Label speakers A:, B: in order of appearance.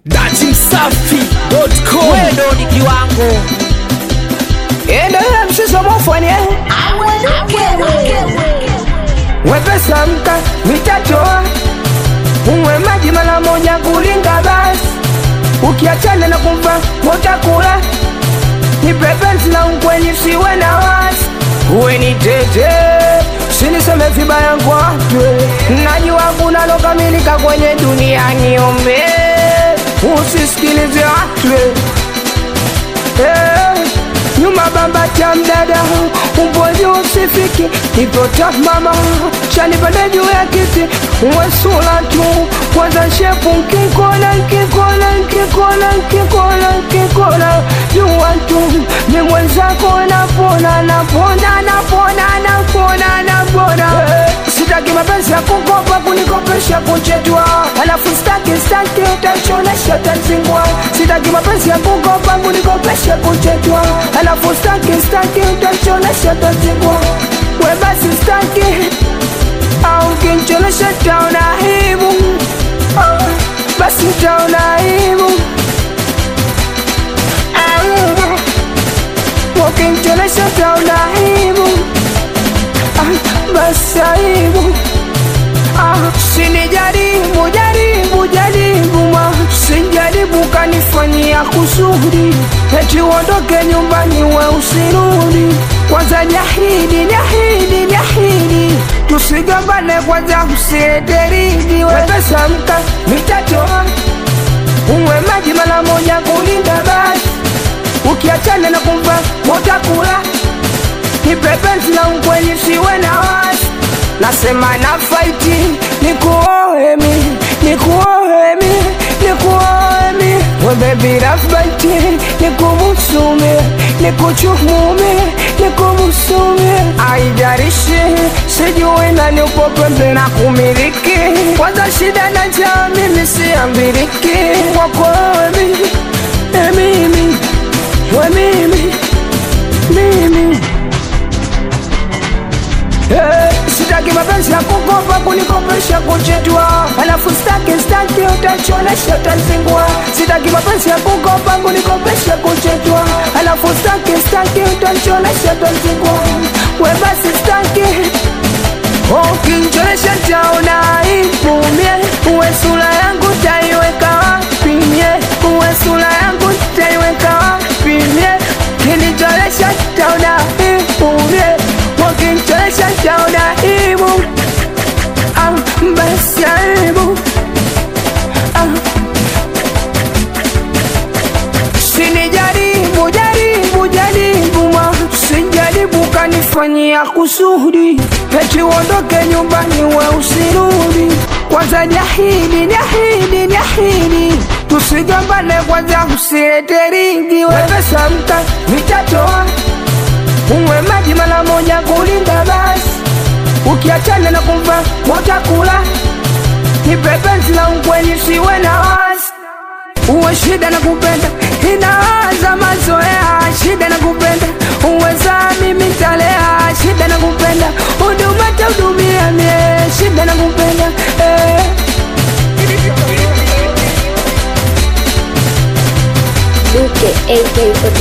A: datimsafi.com
B: wewe ndo ni kiwango
C: endelea mshiso mofanye wepesa mka mitatoa unywe maji mara moja kulinga basi ukiachana na kumva motakula nipepenzi na unkwenyi siwe na wasi uwe ni tete siniseme vibaya kwatwe najua kuna lokamilika kwenye dunia niombe usisikilize watwe Eh, nyuma bamba cha mdada umboji usifiki ipota mama chanipande juu ya kiti wesula tu kwanza shepu nkikona nkikona nkikona nkikona nkikona jua tu ni mwenzako napona napona napona napona napona Eh, sitaki mapenzi ya kukopa kunikopesha kuchetwa alafu staki staki utachonesha tazingwa sitaki mapenzi ya kukopa kunikopesha kuchetwa alafu staki staki utachonesha tazingwa we basi staki au kinchonesha taona aibu Ah, basi taona aibu Ah, ukinchonesha taona aibu Ah, basi aibu Ah, sinijaribu jaribu jaribu ma sijaribu kanifanyia kusudi eti uondoke nyumbani we usirudi kwanza jahidi jahidi jahidi tusigombane kwanza usieteridi wepesa mka mitatoa unywe maji mara moja kulinda basi ukiachana na kumva motakula nipepenzi na unkwenyi siwe na wasi nasema na faiti nikuohemi nikuohemi nikuohemi webebirafbaiti nikumusume nikuchumume nikumusumi aijarishi sijui nani upo pembe na kumiliki kwanza shida na jaa mimi siambiriki kwakoemi emimi wemimi mimi Eh, sitaki mapenzi ya kukopa kunikopesha kuchetwa alafu staki staki utachonesha utazingwa sitaki mapenzi ya kukopa kunikopesha kuchetwa alafu staki staki utachonesha utazingwa we basi staki ukinchonesha taona ipumie uwe sura yangu taiweka wapi mie uwe sura yangu taiweka wapi mie kinitolesha taona ipumie ukinchonesha taona ibu ah, basi aibu ah. sinijaribu jaribu jaribu ma sijaribu kanifanyia kusudi eti uondoke nyumbani we usirudi kwanza jahidi jahidi jahidi tusigombane kwanza usilete ringi wepesa mka mitatoa unywe maji mara moja kulinda basi ukiachana na kumva motakula nipepenzi la unkwenyi siwe na wasi uwe shida na kupenda inaanza mazoea shida na kupenda uweza mimi talea shida na kupenda huduma tahudumia mie shida na kupenda eh.
D: Luke AK